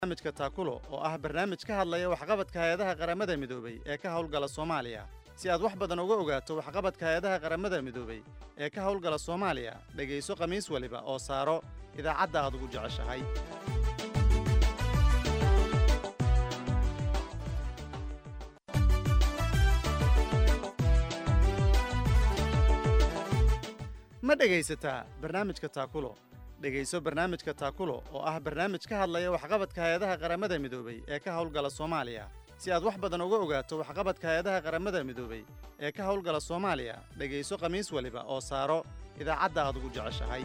barnaamijka taakulo oo ah barnaamij ka hadlaya waxqabadka hay-adaha qaramada midoobay ee ka howlgala soomaaliya si aad wax badan uga ogaato waxqabadka hay-adaha qaramada midoobay ee ka howlgala soomaaliya dhegayso khamiis waliba oo saaro idaacadda aad ugu jeceshahay ma dhegaysataa barnaamijka taakulo dhegayso barnaamijka taakulo oo ah barnaamij ka hadlaya waxqabadka hay-adaha qaramada midoobay ee ka howlgala soomaaliya si aad wax badan uga ogaato waxqabadka hay-adaha qaramada midoobay ee ka howlgala soomaaliya dhegayso khamiis waliba oo saaro idaacadda aad ugu jeceshahay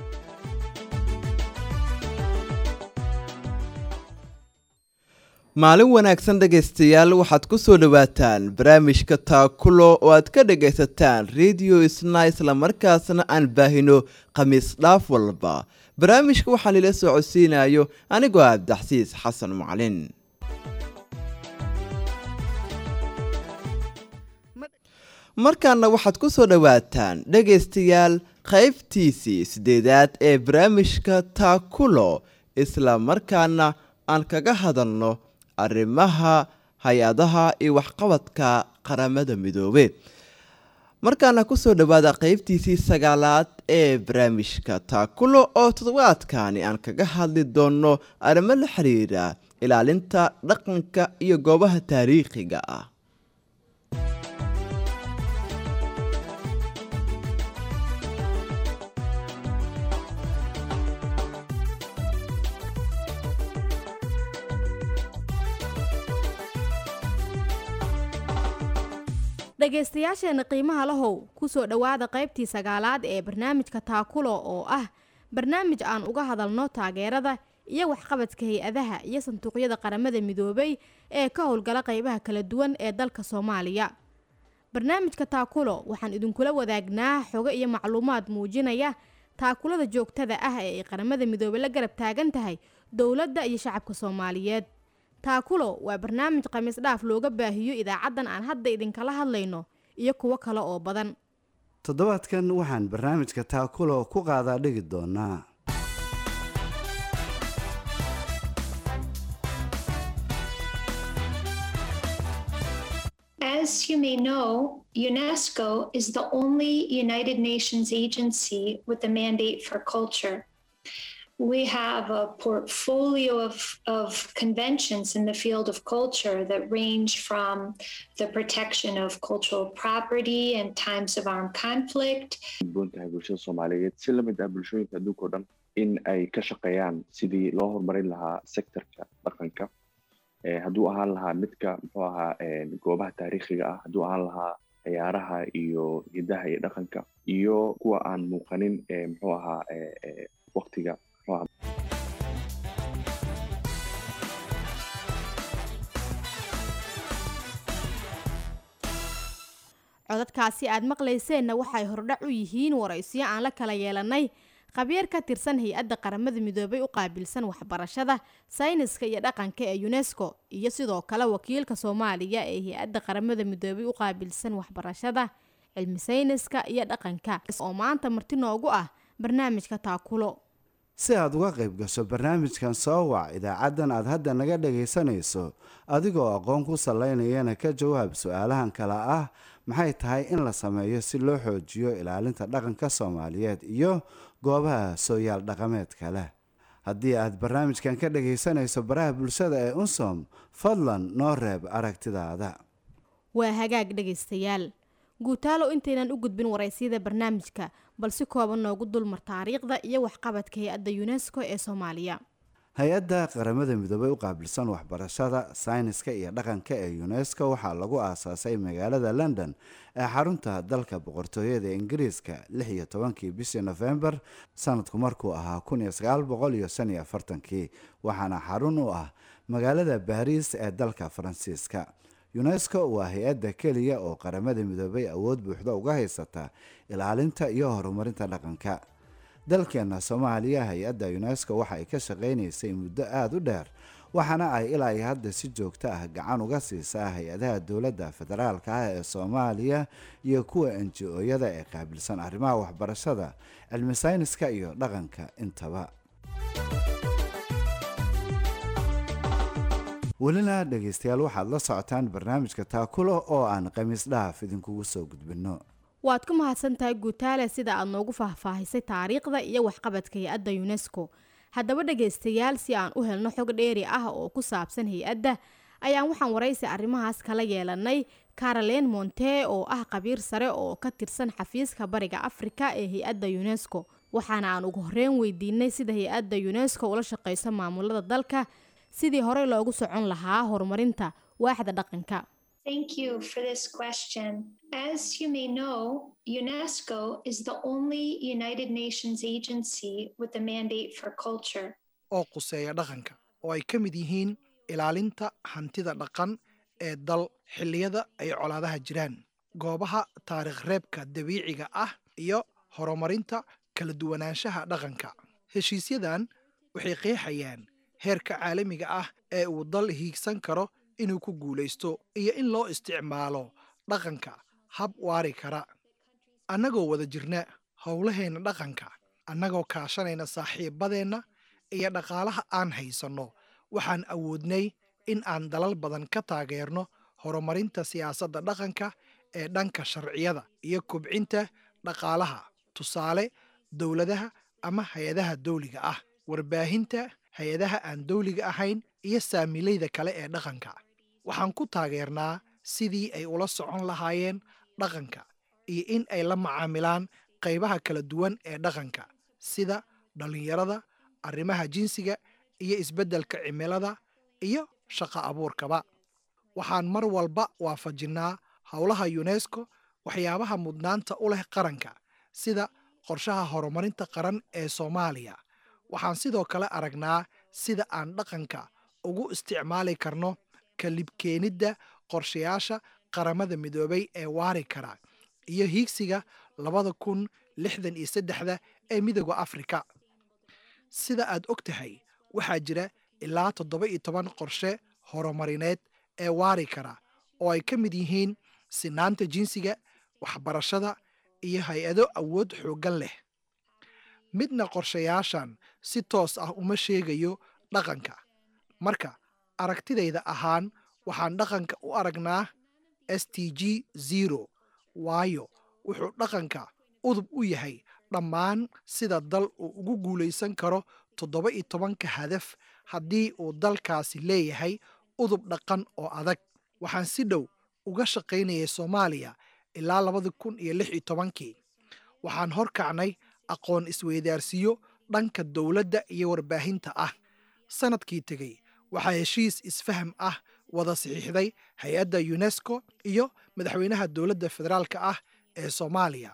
maalin wanaagsan dhegaystayaal waxaad ku soo dhowaataan barnaamijka taakulo oo aad ka dhagaysataan radio isna islamarkaasna aan baahino khamiis dhaaf walba barnaamijka waxaan ila soo codsiinayo anigoo ah abdaxsiis xasan macalin markaana waxaad ku soo dhowaataan dhegaystayaal qaybtiisii sideedaad ee barnaamijka taakulo isla markaana aan kaga hadalno arrimaha hay-adaha iyo waxqabadka qaramada midoobe markaana kusoo dhowaada qeybtiisii sagaalaad ee barnaamijka taakulo oo toddobaadkani aan kaga hadli doono arrimo la xiriira ilaalinta dhaqanka iyo goobaha taariikhiga ah dhegaystayaasheenna qiimaha lahow kusoo dhowaada qaybtii sagaalaad ee barnaamijka taakulo oo ah barnaamij aan uga hadalno taageerada iyo waxqabadka hay-adaha iyo sanduuqyada qaramada midoobay ee ka howlgala qaybaha kala duwan ee dalka soomaaliya barnaamijka taakulo waxaan idinkula wadaagnaa xogo iyo macluumaad muujinaya taakulada joogtada ah ee ay qaramada midoobey la garab taagan tahay dowladda iyo shacabka soomaaliyeed taakulo waa barnaamij khamiis dhaaf looga baahiyo idaacaddan aan hadda idinkala hadlayno iyo kuwo kale oo badan toddobaadkan waxaan barnaamijka taakulo ku qaadaa dhigi doonaa As you may know, UNESCO is the only United Nations agency with a mandate for culture. We have a portfolio of, of conventions in the field of culture that range from the protection of cultural property in times of armed conflict. buntahay bulshada soomaaliyeed si la mid ah bulshooyinka adduunka o dhan in ay ka shaqeeyaan sidii loo horumarin lahaa sectorka dhaqanka hadduu ahaan lahaa midka muxuu ahaa goobaha taariikhiga ah hadduu ahaan lahaa ciyaaraha iyo hidaha iyo dhaqanka iyo kuwa aan muuqanin muxuu ahaa waqtiga codadkaasi aad maqlayseenna waxay hordhac u yihiin waraysiyo aan la kala yeelanay khabiir ka tirsan hay-adda qaramada midoobay u qaabilsan waxbarashada sayniska iyo dhaqanka ee unesco iyo sidoo kale wakiilka soomaaliya ee hay-adda qaramada midoobay u qaabilsan waxbarashada cilmi sayniska iyo dhaqanka oo maanta marti noogu ah barnaamijka taakulo si aad uga qayb gasho barnaamijkan soo wac idaacaddan aad hadda naga dhagaysanayso adigoo aqoon ku salaynayana ka jawaab su-aalahan kale ah maxay tahay in la sameeyo si loo xoojiyo ilaalinta dhaqanka soomaaliyeed iyo goobaha sooyaal dhaqameedka leh haddii aad barnaamijkan ka dhagaysanayso baraha bulshada ee unsom fadlan noo reeb aragtidaada waa hagaag dhegaystayaal guutaalo intaynan u gudbin waraysiyada barnaamijka bal si kooban noogu dulmar taariikhda iyo waxqabadka hay-adda unesco ee soomaaliya hay-adda qaramada midoobey u qaabilsan waxbarashada sayniska iyo dhaqanka ee unesco waxaa lagu aasaasay magaalada london ee xarunta dalka boqortooyada ingiriiska lix iyo tobankii bishii nofembar sanadku markuu ahaa kun iyo sagaal boqol iyo shan iyo afartankii waxaana xarun u ah magaalada baariis ee dalka faransiiska unesco waa hay-adda keliya oo qaramada midoobay awood buuxda uga haysata ilaalinta iyo horumarinta dhaqanka dalkeena soomaaliya hay-adda unesco waxa ay ka shaqaynaysay muddo aada u dheer waxaana ay ilaa iyo hadda si joogto ah gacan uga siisaa hay-adaha dowladda federaalka ah ee soomaaliya iyo kuwa enji-ooyada ee qaabilsan arrimaha waxbarashada cilmi sayniska iyo dhaqanka intaba welina dhegaystayaal waxaad la socotaan barnaamijka taakulo oo aan khamiis dhaaf idinkugu soo gudbinno waad ku mahadsan tahay guutaale sida aad noogu faahfaahisay taariikhda iyo waxqabadka hay-adda yunesko haddaba dhegaystayaal si aan u helno xog dheeri ah oo ku saabsan hay-adda ayaan waxaan waraysi arrimahaas kala yeelanay caroline monte oo ah qabiir sare oo ka tirsan xafiiska bariga afrika ee hay-adda yunesko waxaana aan ugu horreyn weydiinay sida hay-adda yunesko ula shaqeyso maamulada dalka sidii horey loogu socon lahaa horumarinta waaxda dhaqanka Thank you for this question. As you may know, UNESCO is the only United Nations agency with a mandate for culture. oo quseeya dhaqanka oo ay ka mid yihiin ilaalinta hantida dhaqan ee dal xilliyada ay colaadaha jiraan goobaha taariikh reebka dabiiciga ah iyo horumarinta kala duwanaanshaha dhaqanka heshiisyadan waxay qeexayaan heerka caalamiga ah ee uu dal hiigsan karo inuu ku guulaysto iyo in loo isticmaalo dhaqanka hab waari kara annagoo wada jirna howlaheenna dhaqanka annagoo kaashanayna saaxiibadeenna iyo dhaqaalaha aan haysanno waxaan awoodnay in aan dalal badan ka taageerno horumarinta siyaasadda dhaqanka ee dhanka sharciyada iyo kobcinta dhaqaalaha tusaale dowladaha ama hay-adaha dawliga ah warbaahinta hay-adaha aan dawliga ahayn iyo saamilayda kale ee dhaqanka waxaan ku taageernaa sidii ay ula socon lahaayeen dhaqanka iyo in ay la macaamilaan qaybaha kala duwan ee dhaqanka sida dhallinyarada arrimaha jinsiga iyo isbeddelka cimilada iyo shaqo abuurkaba waxaan mar walba waafajinnaa howlaha yunesko waxyaabaha mudnaanta u leh qaranka sida qorshaha horumarinta qaran ee soomaaliya waxaan sidoo kale aragnaa sida aan dhaqanka ugu isticmaali karno kalibkeenidda qorshayaasha qaramada midoobay ee waari kara iyo hiigsiga labada kun lixdan iyo saddexda ee midooda afrika sida aad og tahay waxaa jira ilaa toddoba iyo toban qorshe horumarineed ee waari kara oo ay ka mid yihiin sinaanta jinsiga waxbarashada iyo hay-ado awood xooggan leh midna qorshayaashan si toos ah uma sheegayo dhaqanka marka aragtidayda ahaan waxaan dhaqanka u aragnaa s t g zero waayo wuxuu dhaqanka udub u yahay dhammaan sida dal uu ugu guulaysan karo toddoba iyo tobanka hadaf haddii uu dalkaasi leeyahay udub dhaqan oo adag waxaan si dhow uga shaqaynayay soomaaliya ilaa labada kun iyo lix iyo tobankii waxaan horkacnay aqoon isweydaarsiyo dhanka dowladda iyo warbaahinta ah sannadkii tegey waxaa heshiis isfaham ah wada saxiixday hay-adda yunesko iyo madaxweynaha dowladda federaalka ah ee soomaaliya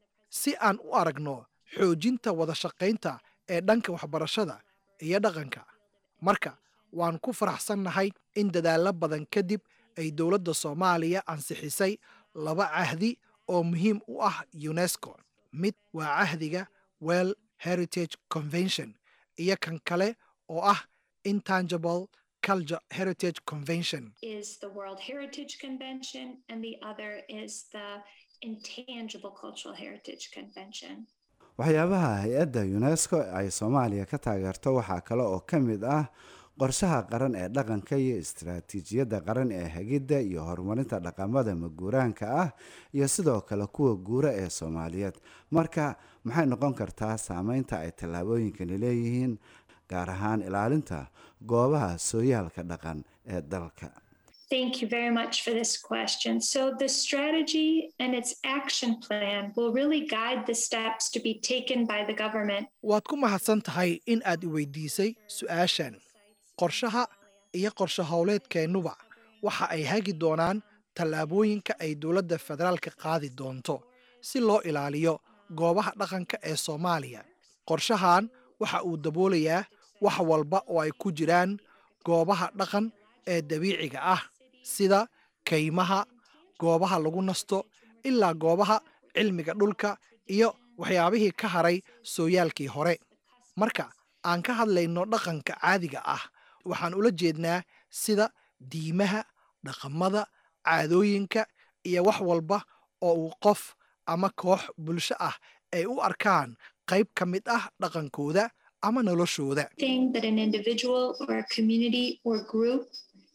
si aan u aragno xoojinta wada shaqaynta ee dhanka waxbarashada iyo dhaqanka marka waan ku faraxsannahay in dadaallo badan kadib ay dowladda soomaaliya ansixisay laba cahdi oo muhiim u ah yunesko mid waa cahdiga well heritage convention iyo kan kale oo ah intangible culture heritage convention Is the World Heritage Convention, and the other is the Intangible Cultural Heritage Convention. waxyaabaha hay-adda unesco ay soomaaliya ka taageerto waxaa kale oo ka mid ah qorshaha qaran ee dhaqanka iyo istaraatiijiyadda qaran ee hagidda iyo horumarinta dhaqamada maguuraanka ah iyo sidoo kale kuwa guura ee soomaaliyeed marka maxay noqon kartaa saameynta ay tallaabooyinkani leeyihiin gaar ahaan ilaalinta goobaha sooyaalka dhaqan ee dalka Thank you very much for this question. So, the strategy and its action plan will really guide the steps to be taken by the government. waad ku mahadsan tahay in aad i weydiisay su'aashan qorshaha iyo qorshe howleedkeennuba waxa ay hagi doonaan tallaabooyinka ay dowladda federaalka qaadi doonto si loo ilaaliyo goobaha dhaqanka ee soomaaliya qorshahan waxa uu daboolayaa wax walba oo ay ku jiraan goobaha dhaqan ee dabiiciga ah sida kaymaha goobaha lagu nasto ilaa goobaha cilmiga dhulka iyo waxyaabihii ka haray sooyaalkii hore marka aan ka hadlayno dhaqanka caadiga ah waxaan ula jeednaa sida diimaha dhaqamada caadooyinka iyo wax walba oo uu qof ama koox bulsho ah ay u arkaan qayb ka mid ah dhaqankooda ama noloshooda Thing that an individual or a community or group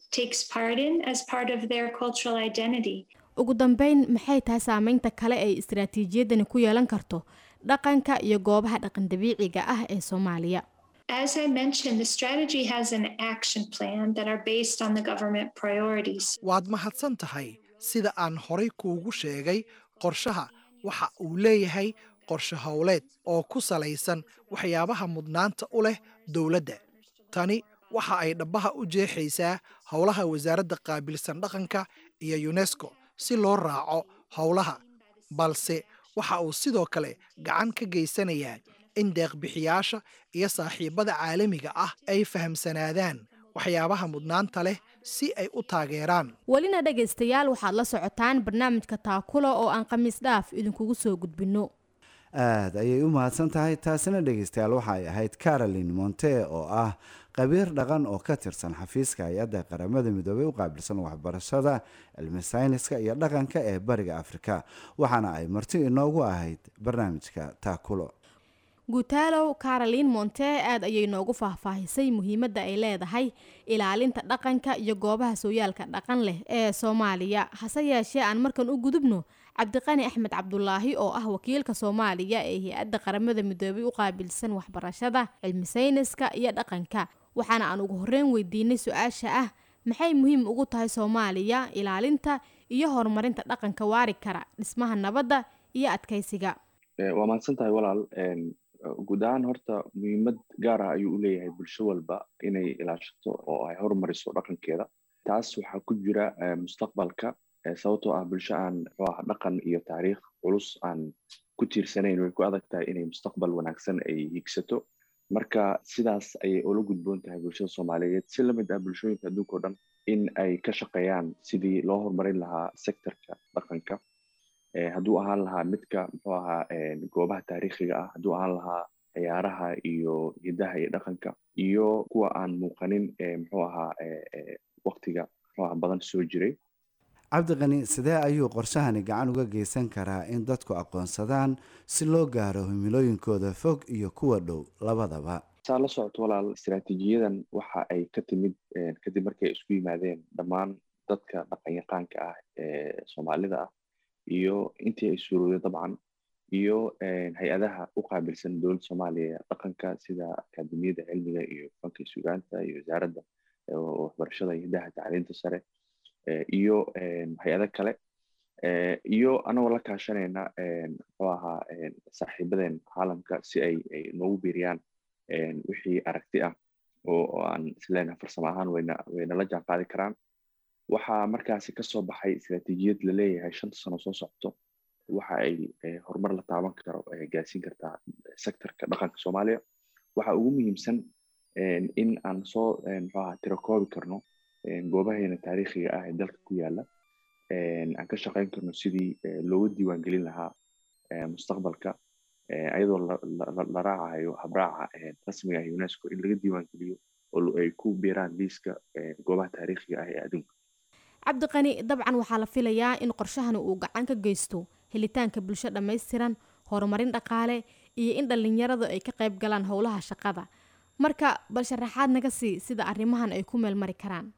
takes part in as part of their cultural identity. ugu dambeyn maxay tahay saameynta kale ay istaraatiijiyadani ku yeelan karto dhaqanka iyo goobaha dhaqan dabiiciga ah ee soomaaliya As I mentioned, the strategy has an action plan that are based on the government priorities. waad mahadsan tahay sida aan horay kuugu sheegay qorshaha waxa uu leeyahay qorshe howleed oo ku salaysan waxyaabaha mudnaanta u leh dowladda tani waxa ay dhabbaha u jeexaysaa howlaha wasaaradda qaabilsan dhaqanka iyo yunesko si loo raaco howlaha balse waxa uu sidoo kale gacan ka geysanayaa in deeqbixiyaasha iyo saaxiibbada caalamiga ah ay fahamsanaadaan waxyaabaha mudnaanta leh si ay u taageeraan welina dhegaystayaal waxaad la socotaan barnaamijka taakula oo aan khamiis dhaaf idinkugu soo gudbinno aada ayay u mahadsan tahay taasina dhegeystayaal waxay ahayd caroline monte oo ah qabiir dhaqan oo ka tirsan xafiiska hay-adda qaramada midoobey u qaabilsan waxbarashada cilmi sayniska iyo dhaqanka ee bariga afrika waxaana ay marti inoogu ahayd barnaamijka taakulo guutaalow caroline monte aad ayay noogu faahfaahisay muhiimadda ay leedahay ilaalinta dhaqanka iyo goobaha sooyaalka dhaqan leh ee soomaaliya hase yeeshee aan markan u gudubno cabdiqani axmed cabdulaahi oo ah wakiilka soomaaliya ee hay-adda qaramada midoobay u qaabilsan waxbarashada cilmi sayniska iyo dhaqanka waxaana aan ugu horreyn weydiinay su-aasha ah maxay muhiim ugu tahay soomaaliya ilaalinta iyo horumarinta dhaqanka waari kara dhismaha nabadda iyo adkaysiga waa mahadsan tahay walaal guud ahaan horta muhiimad gaar ah ayuu u leeyahay bulsho walba inay ilaashato oo ay horumariso dhaqankeeda taas waxaa ku jira mustaqbalka sababtoo ah bulsho aan muxuu ah dhaqan iyo taariikh culus aan ku tiirsanayn way ku adag tahay inay mustaqbal wanaagsan ay higsato marka sidaas ayay ula gudboon tahay bulshada soomaaliyeed si lamid ah bulshooyinka adduunka o dhan in ay ka shaqeeyaan sidii loo horumarin lahaa sectorka dhaqanka hadduu ahaan lahaa midka muxuu ahaa goobaha taariikhiga ah hadduu ahaan lahaa ciyaaraha iyo hidaha iyo dhaqanka iyo kuwa aan muuqanin muxuu ahaa waktiga muxuu aha badan soo jiray cabdiqani sidee ayuu qorshahani gacan uga geysan karaa in dadku aqoonsadaan si loo gaaro himilooyinkooda fog iyo kuwa dhow labadaba saa la socoto walaal istaraatiijiyadan waxa ay ka timid kadib markay isku yimaadeen dhammaan dadka dhaqanyaqaanka ah ee soomaalida ah iyo intii ay suurowday dabcan iyo hay-adaha u qaabilsan dowladda soomaaliya dhaqanka sida akaademiyada cilmiga iyo fanka sugaanta iyo wasaaradda waxbarashada iyo hidaha tacliinta sare iyo hay-ado kale iyo anagoo la kaashanayna muxuu ahaa saaxiibadeen caalamka si ay noogu biiriyaan wixii aragti ah oo aan isleenahay farsamo ahaan wayna waynala jaan qaadi karaan waxaa markaasi kasoo baxay istaraatiijiyad la leeyahay shanta sano soo socto waxa ay horumar la taaban karo gaarsiin kartaa sectorka dhaqanka soomaaliya waxa ugu muhiimsan in aan soo muxuu ahaa tirakoobi karno goobaheena taariikhiga ah ee dalka ku yaala aan ka shaqeyn karno sidii looga diiwaangelin lahaa mustaqbalka ayadoo la raacayo habraaca rasmiga ah unesco in laga diiwaangeliyo oo ay ku biiraan liiska goobaha taariikhiga ah ee adduunka cabdiqani dabcan waxaa la filayaa in qorshahani uu gacan ka geysto helitaanka bulsho dhammaystiran horumarin dhaqaale iyo in dhallinyaradu ay ka qayb galaan howlaha shaqada marka bal sharaxaad naga sii sida arrimahan ay ku meel mari karaan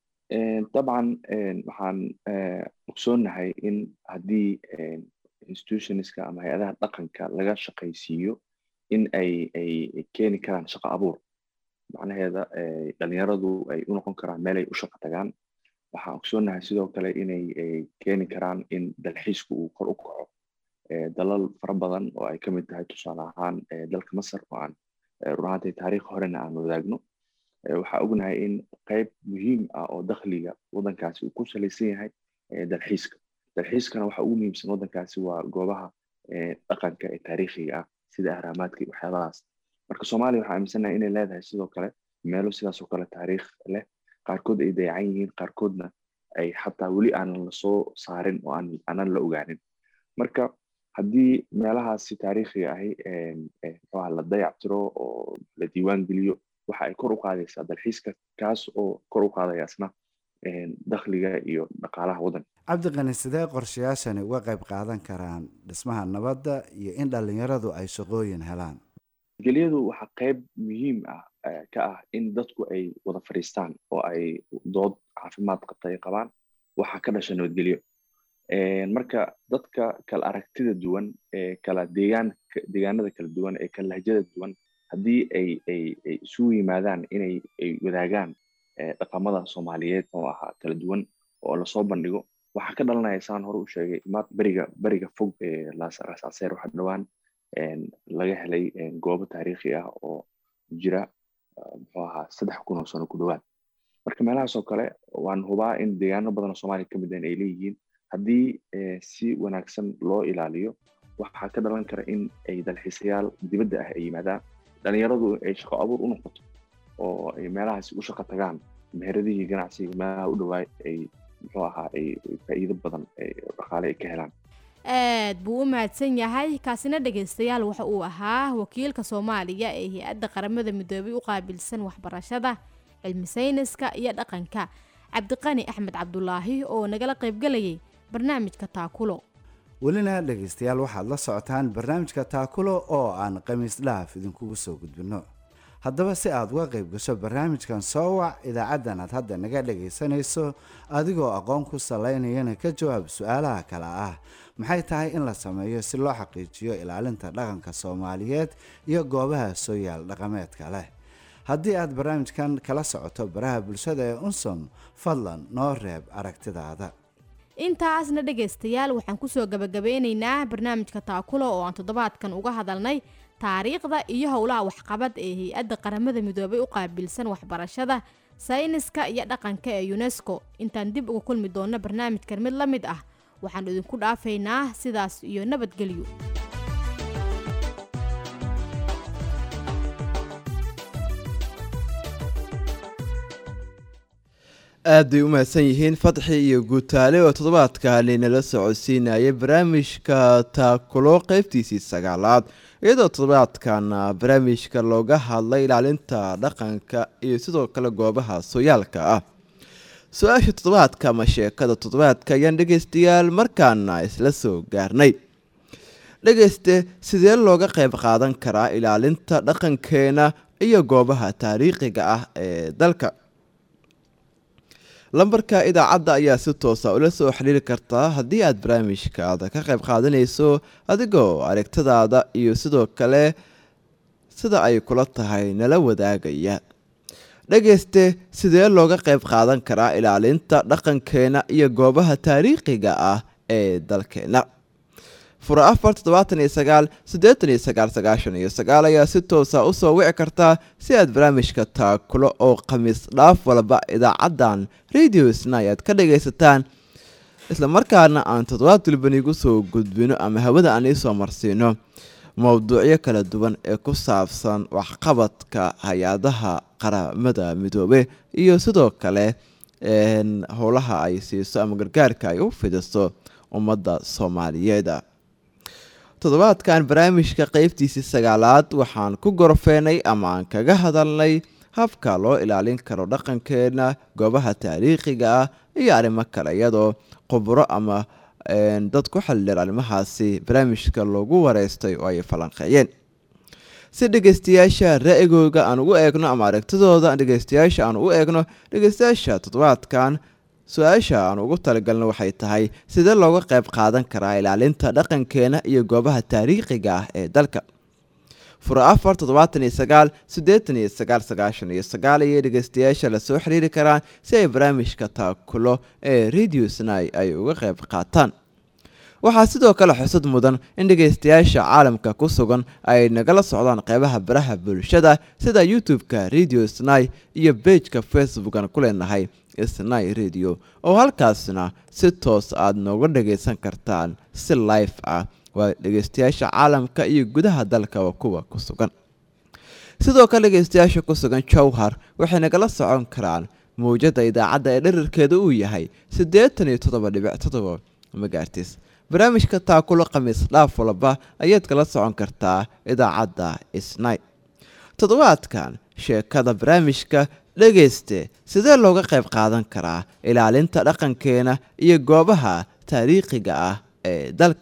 dabcan waxaan ogsoonnahay in haddii institutionska ama hay-adaha dhaqanka laga shaqaysiiyo in ay ay keeni karaan shaqo abuur macnaheeda dhalinyaradu ay u noqon karaan meel ay u shaqo tagaan waxaan ogsoonnahay sidoo kale inay keeni karaan in dalxiisku uu kor u kaco dalal fara badan oo ay ka mid tahay tusaale ahaan dalka masar oo aan run ahaantay taariikh horena aan wadaagno waxaa ognahay in qayb muhiim ah oo dakhliga waddankaasi uu ku salaysan yahay dalxiiska dalxiiskana waxa ugu muhiimsan waddankaasi waa goobaha dhaqanka ee taariikhiga ah sida ahraamaadka iyo waxyaabahaas marka soomaaliya waxaa aaminsannahay inay leedahay sidoo kale meelo sidaas oo kale taariikh leh qaarkood ay dayacan yihiin qaarkoodna ay xataa weli aanan lasoo saarin oo aanan la ogaanin marka haddii meelahaasi taariikhiga ahi muxuaha la dayactiro oo la diiwaan geliyo waxa ay kor u qaadaysaa dalxiiska kaas oo kor u qaadaya isna dakhliga iyo dhaqaalaha waddanka cabdiqani sidee qorshayaashani uga qayb qaadan karaan dhismaha nabadda iyo in dhallinyaradu ay shaqooyin helaan nabadgelyadu waxaa qayb muhiim ah ka ah in dadku ay wada fadhiistaan oo ay dood caafimaad qabta ay qabaan waxaa ka dhasha nabadgelyo marka dadka kala aragtida duwan ee kala deegaan deegaanada kala duwan ee kala lahjada duwan haddii ay ay ay isugu yimaadaan inay ay wadaagaan dhaqamada soomaaliyeed oo ahaa kala duwan oo lasoo bandhigo waxaa ka dhalanaya saan hore u sheegay maad beriga beriga fog ee raasaaseer waxa dhowaan laga helay goobo taariikhi ah oo jira muxuu ahaa saddex kun oo sano ku dhowaad marka meelahaas oo kale waan hubaa in deegaano badan oo soomaaliya ka mideen ay leeyihiin haddii si wanaagsan loo ilaaliyo waxaa ka dhalan kara in ay dalxiisayaal dibadda ah ay yimaadaan dhalinyaradu ay shaqo abuur u noqoto oo ay meelahaasi u shaqo tagaan meheradihii ganacsiga meelaha u dhawaay ay muxuu ahaa ay faa'iido badan dhaqaale ay ka helaan aad buu u mahadsan yahay kaasina dhegaystayaal waxa uu ahaa wakiilka soomaaliya ee hay-adda qaramada midoobay u qaabilsan waxbarashada cilmi sayniska iyo dhaqanka cabdiqani axmed cabdulaahi oo nagala qaybgelayay barnaamijka taakulo welina dhegaystayaal waxaad la socotaan barnaamijka taakulo oo aan khamiis dhaaf idinkugu soo gudbinno haddaba si aad uga qayb gasho barnaamijkan soo wac idaacaddan aad hadda naga dhagaysanayso adigoo aqoon ku salaynayana ka jawaab su-aalaha kale ah maxay tahay in la sameeyo si loo xaqiijiyo ilaalinta dhaqanka soomaaliyeed iyo goobaha soo yaal dhaqameedka leh haddii aad barnaamijkan kala socoto baraha bulshada ee unsom fadlan noo reeb aragtidaada intaasna dhegaystayaal waxaan kusoo gabagabeynaynaa barnaamijka taakulo oo aan toddobaadkan uga hadalnay taariikhda iyo howlaha waxqabad ee hay-adda qaramada midoobay u qaabilsan waxbarashada sayniska iyo dhaqanka ee unesco intaan dib uga kulmi doonno barnaamijkan mid la mid ah waxaan idinku dhaafaynaa sidaas iyo nabadgelyo aad bay u mahadsan yihiin fadxi iyo guutaale oo toddobaadkani nala socodsiinayay barnaamijka taakulo qeybtiisii sagaalaad iyadoo toddobaadkan barnaamijka looga hadlay ilaalinta dhaqanka iyo sidoo kale goobaha sooyaalka ah su-aasha toddobaadka ama sheekada toddobaadka ayaan dhegaystayaal markaana isla soo gaarnay dhegayste sidee looga qayb qaadan karaa ilaalinta dhaqankeena iyo goobaha taariikhiga ah ee dalka lambarka idaacadda ayaa si toosa ula soo xiriiri kartaa haddii aad barnaamijkaada ka qayb qaadanayso adigoo aragtadaada iyo sidoo kale sida ay kula tahay nala wadaagaya dhegayste sidee looga qayb qaadan karaa ilaalinta dhaqankeena iyo goobaha taariikhiga ah ee dalkeena fura afar toddobaatan iyo sagaal siddeetan iyo sagaal sagaashan iyo sagaal ayaa si toosa usoo wici kartaa si aad barnaamijka taakulo oo khamiis dhaaf walba idaacaddan radio sna aad ka dhagaysataan islamarkaana aan toddobaad walban igu soo gudbino ama hawada aan iisoo marsiino mowduucyo kala duwan ee ku saabsan waxqabadka hay-adaha qaramada midoobe iyo sidoo kale howlaha ay siiso ama gargaarka ay u fidiso ummadda soomaaliyeed toddobaadkan barnaamijka qeybtiisii sagaalaad waxaan ku gorfeenay ama aan kaga hadalnay habka loo ilaalin karo dhaqankeena goobaha taariikhiga ah iyo arrimo kale iyadoo khubro ama dad ku xildheer arrimahaasi barnaamijka loogu wareystay oo ay falanqeeyeen si dhegeystayaasha ra-igooga aan ugu eegno ama aragtidooda dhegeystayaasha aan ugu eegno dhegeystayaasha toddobaadkan su-aasha aan ugu talagalno waxay tahay sidee looga qayb qaadan karaa ilaalinta dhaqankeena iyo goobaha taariikhiga ah ee dalka fura afar toddobaatan iyo sagaal siddeetan iyo sagaal sagaashan iyo sagaal ayay dhegeystayaasha lasoo xiriiri karaan si ay barnaamijka taakulo ee radio snai ay uga qayb qaataan waxaa sidoo kale xusad mudan in dhegeystayaasha caalamka ku sugan ay nagala socdaan qeybaha baraha bulshada sida youtube-ka radio snai iyo bejka facebookan ku leenahay snai radio oo halkaasna si toos aada nooga dhagaysan kartaan si life ah waa dhegeystayaasha caalamka iyo gudaha dalkaba kuwa ku sugan sidoo kale dhegeystayaasha ku sugan jowhar waxay nagala socon karaan mawjada idaacadda ee dherarkeeda uu yahay siddeetan iyo toddoba dhibic toddoba magaartis barnaamijka taakulo khamiis dhaaf walba ayaad kala socon kartaa idaacadda snai toddobaadkan sheekada barnaamijka dhegayste sidee looga qayb qaadan karaa ilaalinta dhaqankeena iyo goobaha taariikhiga ah ee dalka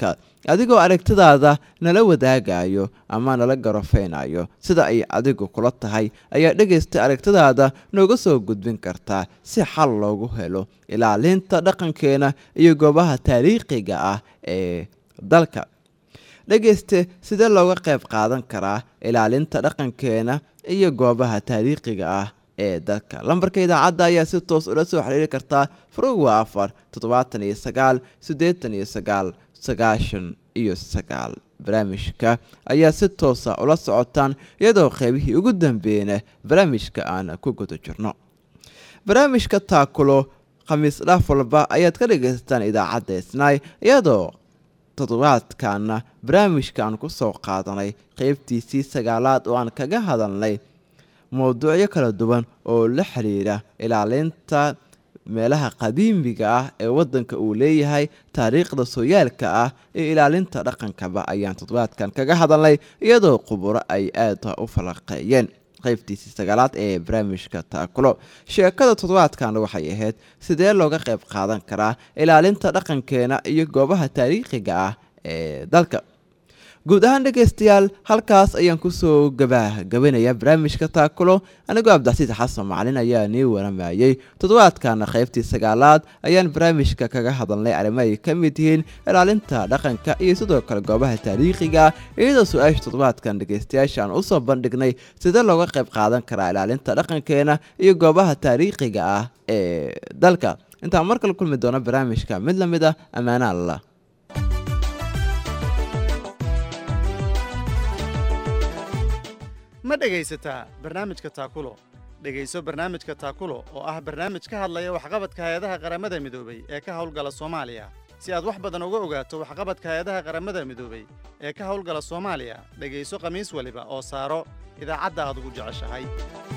adigoo aragtidaada nala wadaagayo ama nala garofeynayo sida ay adigu kula tahay ayaa dhegaysta aragtidaada nooga soo gudbin kartaa si xal loogu helo ilaalinta dhaqankeena iyo goobaha taariikhiga ah ee dalka dhegayste sidee looga qayb qaadan karaa ilaalinta dhaqankeena iyo goobaha taariikhiga ah ee dalka lambarka idaacadda ayaa si toos ula soo xiriiri kartaa furuwa afar toddobaatan iyo sagaal siddeetan iyo sagaal sagaashan iyo sagaal barnaamijka ayaa si toosa ula socotaan iyadoo qeybihii ugu dambeeyna barnaamijka aan ku guda jirno barnaamijka taakulo khamiis dhaaf walba ayaad ka dhagaysataan idaacadda isnaay iyadoo toddobaadkaana barnaamijkaan ku soo qaadanay qeybtiisii sagaalaad oo aan kaga hadalnay mowduucyo kala duwan oo la xiriira ilaalinta meelaha qadiimiga ah ee waddanka uu leeyahay taariikhda sooyaalka ah iyo ilaalinta dhaqankaba ayaan toddobaadkan kaga hadalnay iyadoo khuburo ay aada u falaqeeyeen qaybtiisii sagaalaad ee barnaamijka taakulo sheekada toddobaadkan waxay ahayd sidee looga qayb qaadan karaa ilaalinta dhaqankeena iyo goobaha taariikhiga ah ee dalka guud ahaan dhegaystayaal halkaas ayaan kusoo gabagabanaya barnaamijka taakulo anigoo cabdicasiis xasan macalin ayaa nii waramayey toddobaadkana qaybtii sagaalaad ayaan barnaamijka kaga hadalnay arrimo ay ka mid yihiin ilaalinta dhaqanka iyo sidoo kale goobaha taariikhiga iyadoo su-aasha toddobaadkan dhegaystayaasha aan usoo bandhignay sidee looga qayb qaadan karaa ilaalinta dhaqankeena iyo goobaha taariikhiga ah ee dalka intaan mar kale kulmi doono barnaamijka mid la mid ah ammaana allah ma dhegaysataa barnaamijka taakulo dhegayso barnaamijka taakulo oo ah barnaamij ka hadlaya waxqabadka hay-adaha qaramada midoobay ee ka howlgala soomaaliya si aad wax badan uga ogaato waxqabadka hay-adaha qaramada midoobay ee ka howlgala soomaaliya dhegayso khamiis waliba oo saaro idaacadda aad ugu jeceshahay